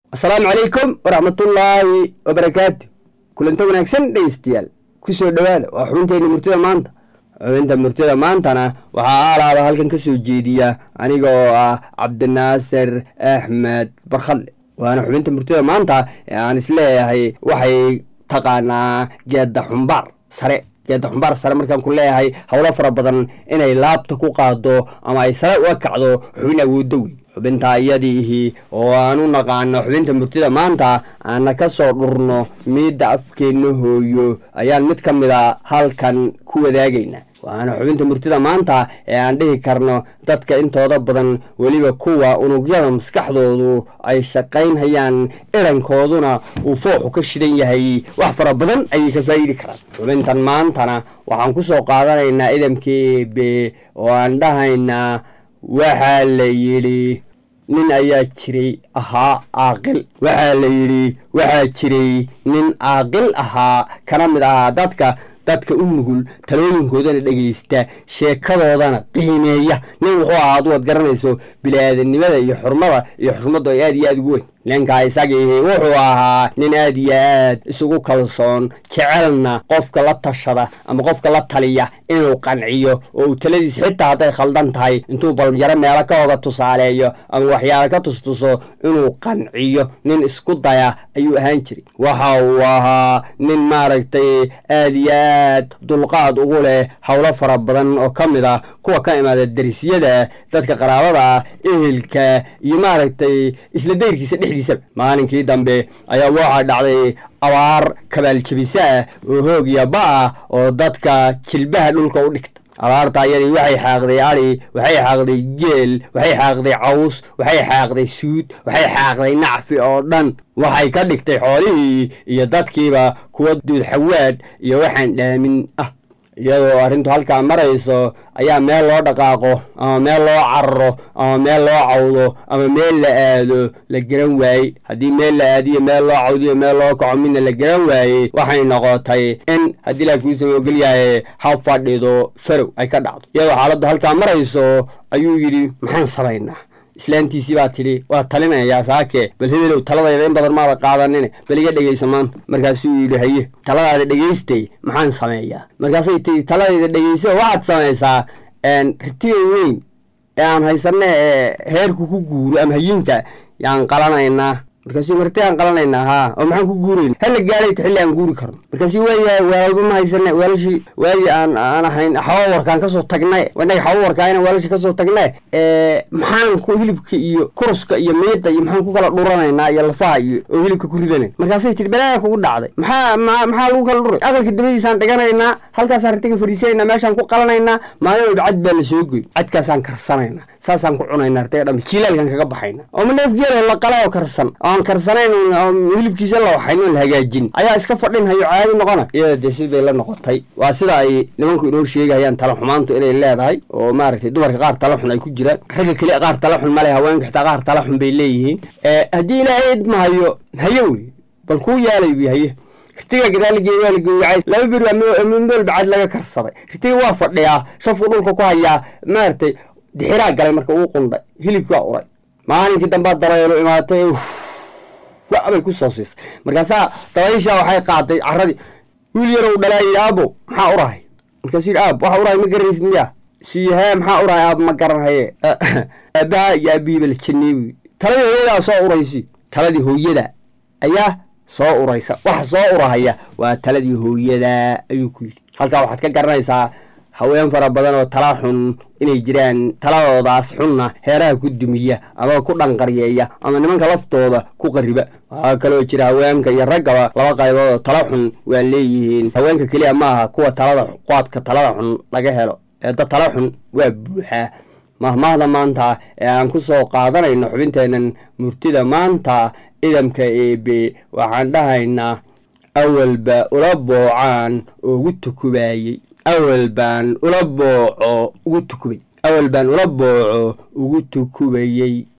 asalaamu calaykum waraxmatullaahi wabarakaatu kulanto wanaagsan dhegeystayaal kusoo dhowaada waa xubinteyna murtida maanta xubinta murtida maantana waxaa aalaaba halkan ka soo jeediya aniga oo ah cabdinaasir axmed barkhadle waana xubinta murtida maanta ee aan isleeyahay waxay taqaanaa geedda xumbaar sare geedda xumbaar sare markaan ku leeyahay howlo fara badan inay laabta ku qaado ama ay sare uga kacdo xubin awooddo wey xubinta iyadiihi oo aan u naqaano xubinta murtida maanta aana ka soo dhurno miidda afkeenna hooyo ayaan mid ka mid a halkan ku wadaagaynaa waana xubinta murtida maanta ee aan dhihi karno dadka intooda badan weliba kuwa unugyada maskaxdoodu ay shaqaynhayaan irankooduna uu fooxu ka shidan yahay wax fara badan ayay ka faa'idi karaan xubintan maantana waxaan ku soo qaadanaynaa idamkii ebe oo aan dhahaynaa waxaa la yidhi nin ayaa jiray ahaa caaqil waxaa la yidhi waxaa jiray nin caaqil ahaa kana mid ahaa dadka dadka u nugul talooyinkoodana dhegaysta sheekadoodana qiimeeya nin wuxuu ahaa ad waad garanayso bili-aadanimada iyo xurmada iyo xurmaddu ay aad iyo aad ugu weyn ninkaa isagiihi wuxuu ahaa nin aad iyo aad isugu kalsoon jecelna qofka la tashada ama qofka la taliya inuu qanciyo oo uu taladiis xitaa hadday khaldan tahay intuu balyaro meelo ka hoga tusaaleeyo ama waxyaala ka tustuso inuu qanciyo nin isku daya ayuu ahaan jiray waxa uu ahaa nin maaragtay aad iyo aad dulqaad ugu leh howlo fara badan oo ka mid ah kuwa ka imaada darisyada dadka qaraabada ah ehelka iyo maaragtay isla dayrkiisa dhexdiisaba maalinkii dambe ayaa waxaa dhacday abaar kabaaljabisa ah oo hoog iyo ba-ah oo dadka jilbaha dhulka u dhigta abaarta ayadii waxay xaaqday ari waxay xaaqday geel waxay xaaqday caws waxay xaaqday suud waxay xaaqday nacfi oo dhan waxay ka dhigtay xoolihii iyo dadkiiba kuwa duudxawaadh iyo waxaan dhaamin ah iyadoo arrintu halkaa marayso ayaa meel loo dhaqaaqo ama meel loo cararo ama meel loo cawdo ama meel la aado la garan waayey haddii meel la aadiyo meel loo cawdiyo meel loo kaco midna la garan waayey waxay noqotay in haddii laa kuusama ogolyahay ha fadhido farow ay ka dhacdo iyadoo xaaladdu halkaa marayso ayuu yidhi maxaan samaynaa islaantiisii baa tidhi waa talinayaa saake bal hebelow taladayda in badan maada qaadanine bal iga dhegaysa maanta markaasuu yidhi haye taladaada dhegaystay maxaan sameeyaa markaasay tii taladayda dhegayso waxaad samaysaa ritiga weyn ee aan haysanne ee heerku ku guuro ama hayinka yaan qalanaynaa markaasuu marti aan qalanaynaa haa oo maxaan ku guurayna hala gaadhayta xilli aan guuri karno markaasuu waayahay weelalba ma haysane weelashii waagii aan aan ahayn xawawarkaan kasoo tagnay inaga xawawarkaa inaan weelasha kasoo tagnay maxaan ku hilibka iyo kuruska iyo miida iyo maxaan ku kala dhuranaynaa iyo lafaha iyo oo hilibka ku ridanayn markaasay tihi balaaga kugu dhacday maxaa maxaa lagu kala dhuray aqalka dabadiisaan dhiganaynaa halkaasaan ritiga fadhiisanaynaa meeshaan ku qalanaynaa maalin walba cad baa la soo goy cadkaasaan karsanaynaa saasaan ku cunaynaa ritiga dham jiilaalkan kaga baxayna oo ma neef geelo la qala oo karsan aan karsanayn hilibkiisa la waxayn oon la hagaajin ayaa iska fadhinhayo caadi noqona iyada dee siday la noqotay waa sida ay nimanku inoo sheegayaan tala xumaantu inay leedahay oo maaragtay dumarka qaar tala xun ay ku jiraan ragga keliya qaar tala xun male haweenka xitaa qaar tala xun bay leeyihiin haddii ilaahay idmahayo haye wey bal kuu yaalay bi haye ritiga gadaalgeey waa la gowracay laba beri meel bacad laga karsaday ritiga waa fadhiyaa shafku dhulka ku hayaa maaragtay dixiraa galay marka uu qundhay hilibkii waa uray maalinkii dambaa dabaylo imaatay wabay ku soo siisay markaasaa dabayshaa waxay qaaday caradii wiil yarow dhalaayay aabo maxaa urahay markaasuu yidhi aab waxa urahay ma garanaysid miya sii hee maxaa urahay aab ma garan haye aabaha iyo aabihiiba la janeebi taladii hooyadaa soo uraysi taladii hooyada ayaa soo uraysa waxa soo urahaya waa taladii hooyada ayuu ku yidhi halkaa waxaad ka garanaysaa haween fara badan oo tala xun inay jiraan taladoodaas xunna heeraha ku dumiya ama ku dhanqaryeeya ama nimanka laftooda ku qariba waxaa kaloo jira haweenka iyo raggaba laba qaybood oo tala xun waa leeyihiin haweenka keliya maaha kuwa talada qaadka talada xun laga helo ee dad tala xun waa buuxaa mahmaahda maanta ee aan ku soo qaadanayno xubinteennan murtida maanta idamka eebe waxaan dhahaynaa awalba ula boocaan oo ugu tukubaayey awal baan ula booco ugu tukubay awal baan ula booco ugu tukubayey